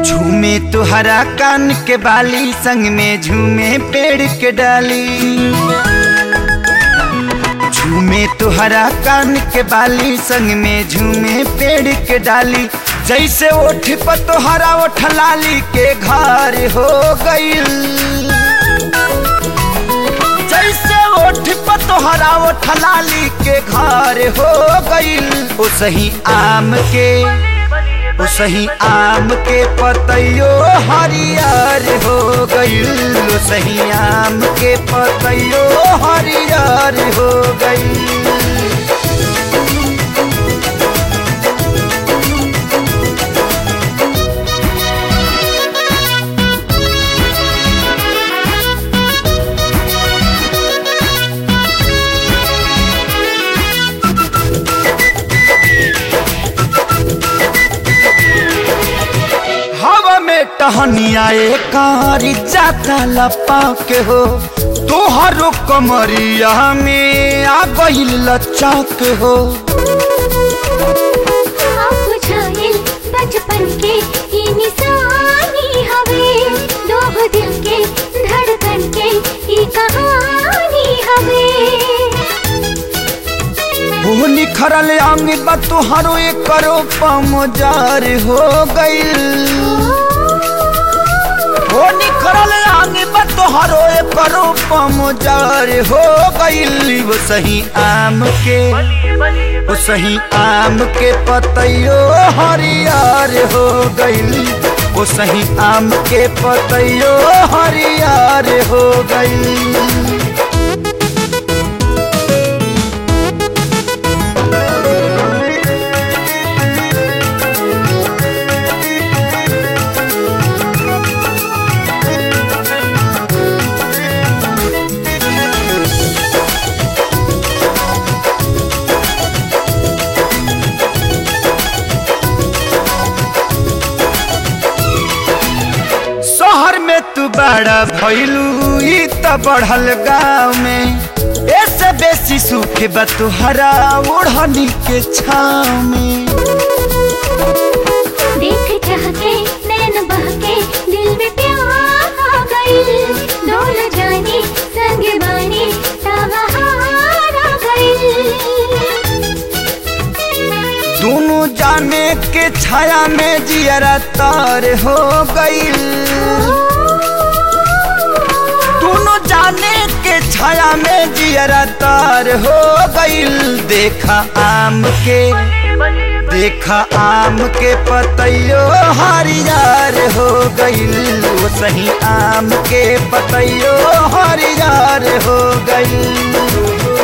झूमे तुहरा कान के बाली संग में झूमे पेड़ के डाली झूमे तुहरा कान के बाली संग में झूमे पेड़ के डाली जैसे ओठ पर तोहरा ओठ लाली के घर हो गईल जैसे ओठ पर तोहरा ओठ लाली के घर हो गईल ओ सही आम के ओ सही आम के पतैयो हरियर हो गईल ओ सही आम के पतैयो हरियर हो गईल हवा में टहनिया कारी जाता लपा के हो तोहरो कमरिया में आ गईल लच्चा के हो आप बुझाइल बचपन के ई निशानी हवे दो दिल के धड़कन के ई कहानी हवे वो निखरल अंग बा तोहरो एक करो पमजार हो गईल वो निखरल अंग बा तोहरो एक करो पमजार हो गईल वो सही आम के वो सही आम के पतैयो हरियर हो गईल वो सही आम के पतैयो हरियर हो गईल शहर में तू बड़ा भैलू ई त बढ़ल गाँव में ऐसे बेसी सुख बा तुहरा ओढ़नी के छाव में देख चाह के नैन बह के दिल में प्यार आ गइल डोल जानी संग बानी तबहार आ गइल दोनों जाने के छाया में जियरा तार हो गईल दोनों जाने के छाया में जियरा तार हो गईल देखा आम के देखा आम के पतैयो हरियर हो गईल वो सही आम के पतैयो हरियर हो गईल